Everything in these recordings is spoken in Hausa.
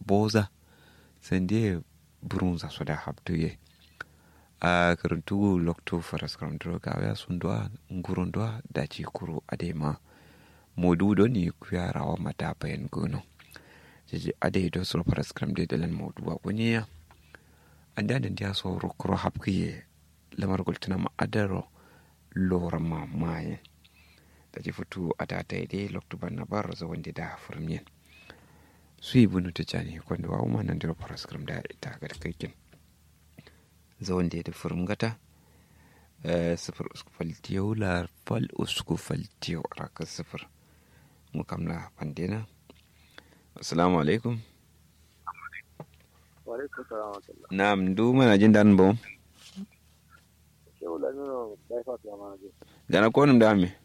boza sande burun za su da habtuye a karantu lokto faras karantu ga ya sun doa ngurun doa da ci kuro adema modu do ni kuya rawa mata bayan gono jeje ade do so faras karantu da lan modu wa kunya anda da dia so rokro habkiye lamar gultuna ma adaro lora ma maye da ji fitu a ta ta dai lokto ban na bar zo wanda da furmiyen su yi bunu ta cani kwanda wa umma nan da faras karantu da ita ga kaikin zawon da ya da gata sifir usku faltiyau la fal usku faltiyau a rakar sifir mu kamla pandena assalamu alaikum na mdu mana jin dan bo gana ko num da me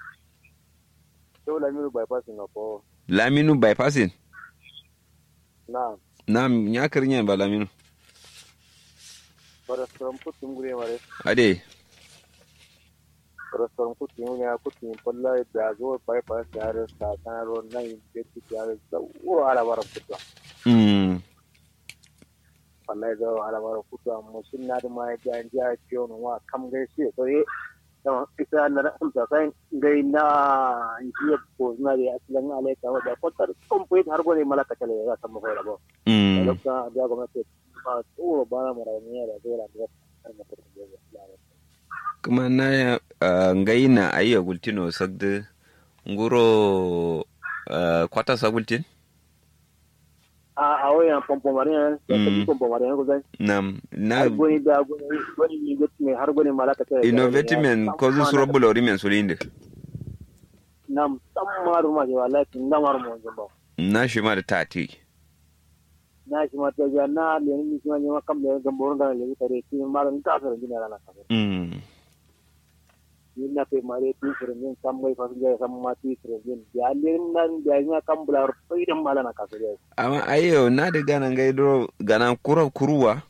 laminu bypassing na ko laminu bypassing na na nya kirnya ba laminu restaurant kutin gure mare ade restaurant kutin ne ya kutin palla da zo bypass ya re sa kan ro na in ke ti ya re da wo ala bara kutwa mm palla da ala bara kutwa mo sun na da mai ga ja ciyo no wa kam ga shi to ye da isa na da amsa sai gai na jiya ko na da aslan ale ka da kwatar complete har gode malaka tale ya san mu ko da ba mm lokacin da gwamnati ba tsoro ba na mara ne da dole da kuma na uh, ngai na ayya gultino sagde nguro uh, kwata sa gultin a a wayan pompo marina da Mm. ta pompo marina ko zai nam na har goni da goni goni ni gut me har goni malaka ta innovatimen ko zu suro bulori men sulinde nam tamaru ma je wallahi kin namar mo jamba na shi ma da tati na shi ma ta ga na le ni shi ma ne ma kam le gamboro da le tare ki ma ran ta fara dina rana ka mm ni na pe mare ti fere ni kam mai fa ga sam ma ti fere ni ya le nan da ni kam bular idan mala na ka fere amma ayyo na da gana ngai do gana kura kuruwa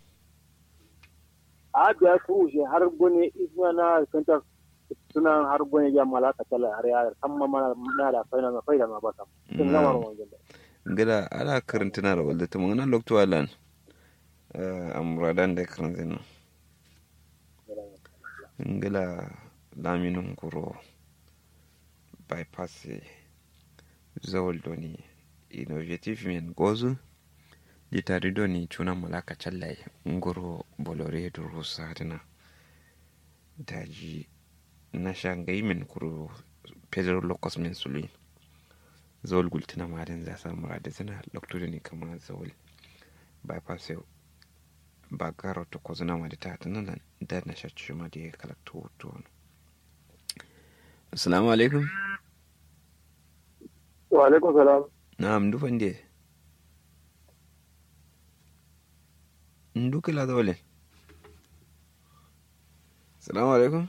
a biya kuru shi har goni isma na kanta suna har goni ya malaka tala har ya samma mana na da faida na faida na ba sam kin namar mo jamba gada ala karantuna da wadda ta mangana lokto alan amuradan da karantina ngila laminin kuro bypass zawal doni innovative men gozu litari doni cuna malaka challai ngoro bolore duro sadina daji na shangai men kuro pedro locus men suli zawal gultina marin za samu da zina lokto ne kama zawal bypass yau ba garo to ko zina madi ta tana nan da na shacci ma da ya kalakta hoto wani assalamu alaikum wa alaikum salam na'am dufan de nduka la dole assalamu alaikum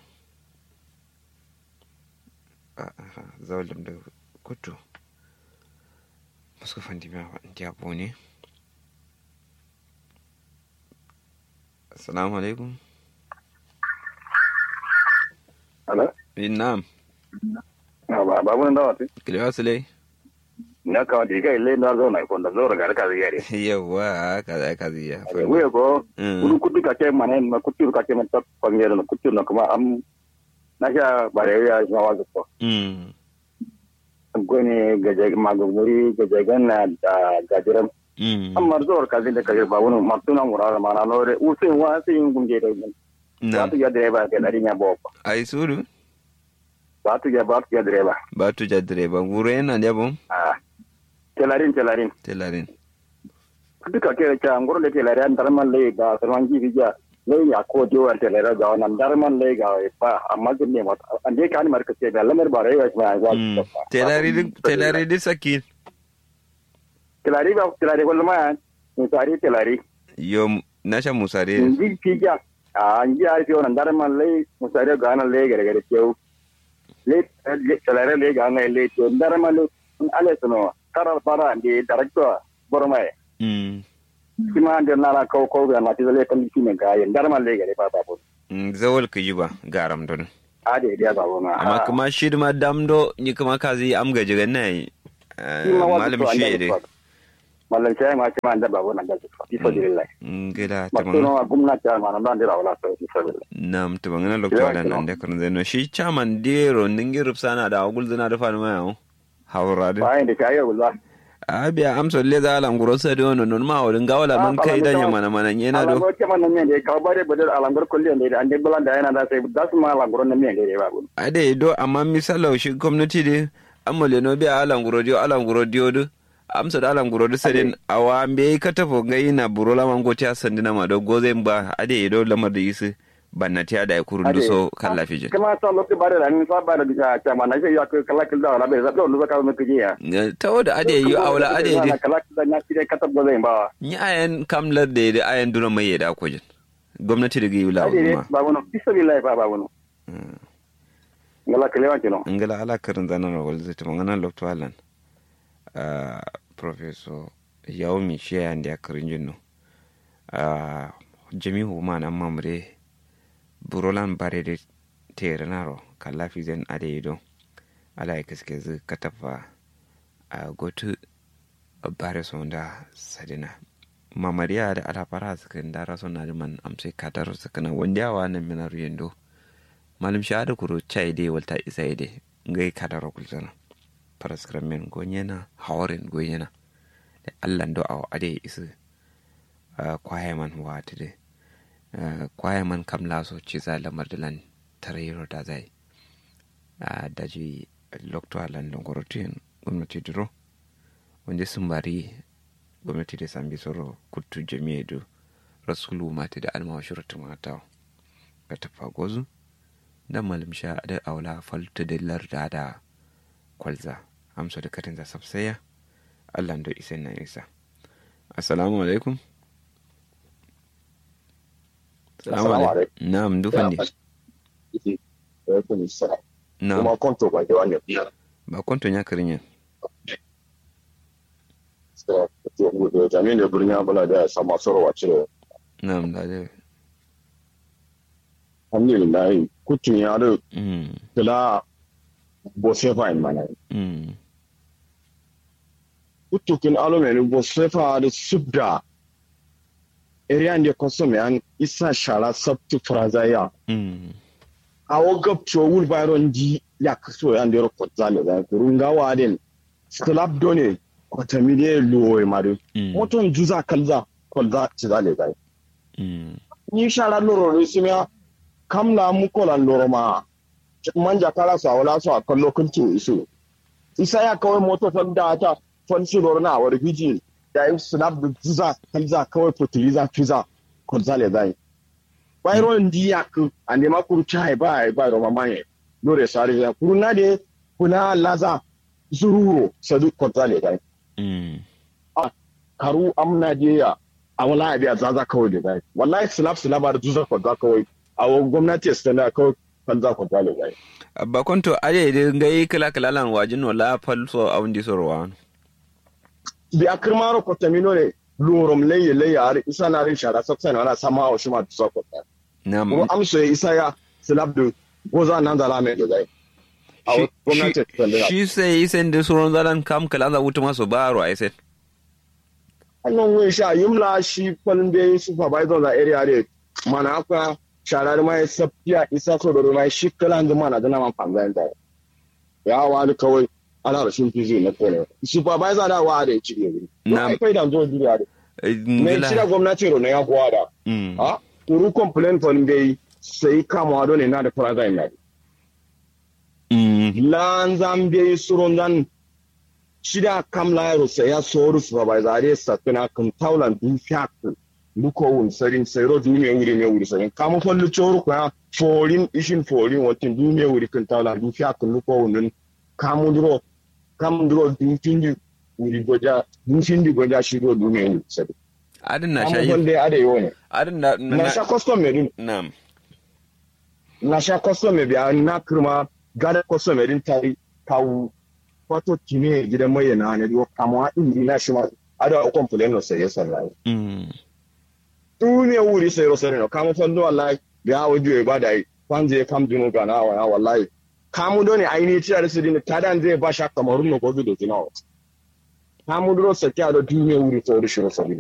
aha zawal dum da kutu muska fandi ma ndi abone assalamu alaikum Ala, Eh, na'am ba ba mun dawa ti. kilewa sule Na ka di kai le na zo na ko da zo ga ka ziyare. yawa kaza kaza ya We ko Mm. ulu kudu ka ke mane ma kudu ka ke man ta pangere no kudu no kuma am na sha bare ya ma wa ko. Mm. Gone gaje ma go muri gaje ganna da gajiran. Mm. Amma zo ka zin da ka ba wani martuna murara ma na lore u sai wa sai yin gunge da. na Ba tu ya direba ke dari nya bo. ai suru Ba tu ya ba tu ya direba. ba tu ja direba ngure yana da bom Ah. Telarin telarin. telarin kudu ka kere cha ngoro le telere an darman le ga sarwan ji bija le ya ko jo an telere ga nan darman le ga e pa amma je ne ma an de kan mar ka ce ga lamar bare ya ma ga Mm. telari di- telari di sakin telari ba telari ko ma ni tari telari yo nasha musare ji pija a an ji ai fi nan darman le musare ga nan le gare gare ce le telere le ga nan le ce darman le ale suno tarar para de director bormai Mm. kima an na na ko ko ga na ti le kan ki ne ga yan darman le gare ba ba Mm, zawal ka yi ba garam don ade dia ba ma amma kuma shi ma damdo ni kuma kazi am gaji ga nai Shi ma wasu malam to shi Allah de ya mallan sai ma ce ma da babu nan da su fi sabilillah ngila ma tamang tuno gwamnati ma nan da wala sai fi sabilillah nam tamang na lokto Yawa ala kino. nan de kan zeno shi chaman dero ningi rupsana da agul zina da fanu mayo hawra de bayan da kai wallahi abia amso le da ala nguro sa de ono non ma odin gawala man Ah, kai pala da mi nyama na mana nyena ala do go ce man nan ne ka bare badal alangar kulli ne da ande bulan da yana da sai da su ma alangar nan ne da babu ade do amma misalo shi gwamnati de amma le no biya ala nguro dio ala nguro dio do amsa da ala nguro do sedin awa be ka tafo ngai na burola man goti asandina ma do goze ba ade do lamar da yisi bannati ada ya kurun do so kala fije kama sa lokti bare da ni sa bare da ta ma na sai ya ka kala kila wala bai zabdo lu ka mu kiji ya ta wada ade yi awla ade de kala kila na kire ka tabbo zai ba ni ayan kamlar da da ayan duna mai yada ko jin gwamnati da gi wula ade ne ma babu no bismillah ba babu no ngala kalewa kino ngala ala karin zanar wal zai ta magana lokto alan ah professor yaomi shiya ndi akarin jinno ah jami'u ma nan mamre burolan bare de terenaro kala fizen ade yido ala ya kaske zu katafa a gotu bare sonda sadina mamariya da ala fara suka dara suna da man amsai katar suka na wanda yawa nan minar yendo malum shahada kuro chai de walta isa ide ngai kadaro kulzana paraskram men gonyena hawren gonyena da allah do aw ade isu kwaye man wati de kwaye man kam laso ciza lamar da lan tarayiro da zai daji lokto alan longorotin gwamnati duro wanda sun bari gwamnati da sambi soro kuttu jami'a do rasulu mata da almawa shuratu mata ka tafa gozu da malam sha da aula falta da larda da kwalza amsa da katin za sabsaya allah da isa na isa assalamu alaikum assalamu alaikum na'am dufan ne na'am kuma konto ba da wannan ba kwanto ya karin yin to jami'in da birnin abula da sama sorowa cire na'am da da alhamdulillah kutun ya da mm kila bo sefa in mana mm kutukin alumenin bo sefa da subda area ne konsome an isa shara sabtu frazaya mm awo gabcho wul bayron di ya kaso ya ndero kotzale da kurunga waden slab done kotamide luwe madu mm moton juza kalza kolza cizale da mm ni shara loro ne simya kam na mu kola loro ma manja kala sa wala so a kallo kuntu isu isa ya kawai moto fan da ta fan shi loro na war biji da yi snap da zuza kalza kawai fertilizer fiza konzale dai bayro ndi yak ande ma kuru chai bai bai ro mamaye lore sari ya kuru na de kuna laza zururo sadu konzale dai mm karu amna je ya a wala biya zaza kawai da dai wallahi slap slap da zuza konza kawai a wa gwamnati ya stana kawai kan za konzale dai ba kwanto ade da ngai kala kala lan wajin wala falso a wundi sorwa bi a kirmaro kotamino ne lurum leye leye har isa na rin shara saksan wala sama wa shuma tusa kota na'am ko amso ya isa ya slap da goza nan da lame da dai a wa gwamnati ya stana shi sai isen da suron zalan kam kala za wuta masu baro a isen annan wai sha yumla shi kwalin da yi supervisor da area ne mana aka shara da mai safiya isa so da mai shi kalan da mana da na man fangan da ya wani kawai ana da shi fizi na kone supervisor da wa da ya ci ne Na- na kai da zo duniya da mai cira gwamnati ro na ya kuwa da mm ha kuru complain kwalin da yi sai kama wado ne na da faraza ina mm lan zambe suron zan shida kam lairo sai ya soru supervisor ya sakuna kan taulan du fiak luko wun sarin sai ro du me wuri me wuri sarin kamu fallu choru ko ya forin ishin forin watin du me wuri kan taulan du fiak luko wun kamu duro kam duro du tindi wuri goja du tindi goja shi ro du me wuri sarin adin na kamu shayi falle ade yo ne adin na na sha custom me dun na'am na sha custom me biya na kirma gada custom me din tari kawu wato kine gidan mai na ne do kama indi na shi ma ada o complain no sai sallah mm tu ne wuri sai ro sai no kama fondo wallahi biya wajo e bada kwanze kam dinu ga na wa wallahi kamu do ne aini tira da su din tadan zai ba sha kamarun no gobe do tinawo ha mudro sa kya do dume wuri to shiro sabi